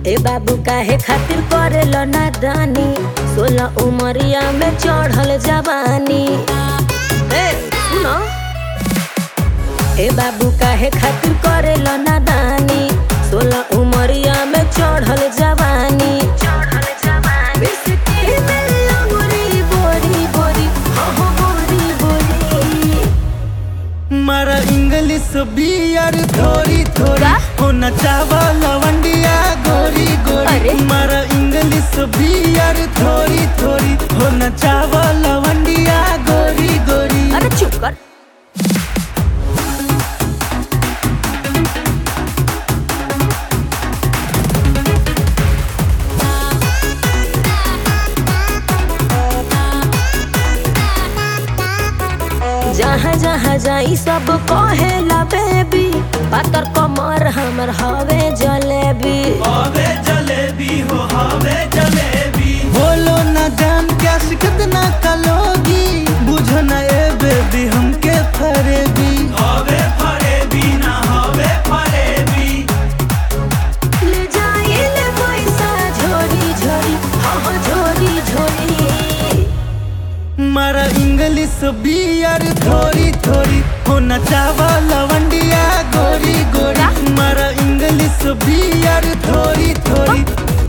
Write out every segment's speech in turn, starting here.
ए बाबू काहे खातिर करेल नादानी सोलह उमरिया में चढ़ल जवानी ए सुनो ए बाबू काहे खातिर करेल नादानी सोलह उमरिया में चढ़ल जवानी चढ़ल जवानी बिस्किट में अंगूरी बोरी बोरी हो हो बोरी बोरी मारा इंग्लिश बियर थोड़ी थोड़ी का? होना चावा लवंडिया गोरी अरे? गोरी मारा इंग्लिश बियर थोड़ी थोड़ी होना चावा लवंडिया गोरी गोरी अरे चुप कर जहाँ जहाँ जाई सब कहेला बेबी पातर कमर हमर हवे जलेबी हवे जलेबी हो हवे जलेबी बोलो ना जान क्या शिकत ना कलोगी बुझो ना ए बेबी हमके फरेबी हवे फरेबी ना हवे फरेबी ले जाई ले पैसा झोरी झोरी हाँ हाँ झोरी झोरी मारा इंग्लिश बियर थोड़ी थोड़ी होना चावा लवंडिया गोरी गोरी मारा इंग्लिश बियर थोड़ी थोड़ी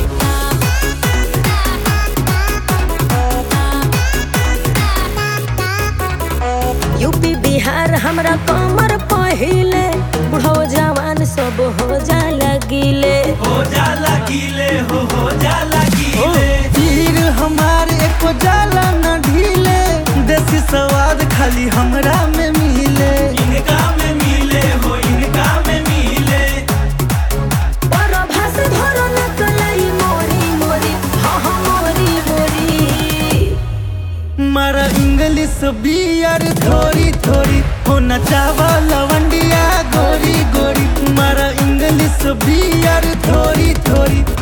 यूपी बिहार हमरा कमर पहिले बुढ़ो जवान सब हो जा लगिले हो जाला गीले हो हो जाला गीले तीर हमार एको जाला न ढीले देसी स्वाद खाली हमरा में मिले इनका में मिले हो इनका में मिले परभास धरो न कलाई मोरी मोरी हाँ हाँ मोरी मोरी मारा इंग्लिश बियर थोड़ी थोड़ी होना चावा लवंडिया गोरी गोरी मारा इंग्लिश बियर थोड़ी थोड़ी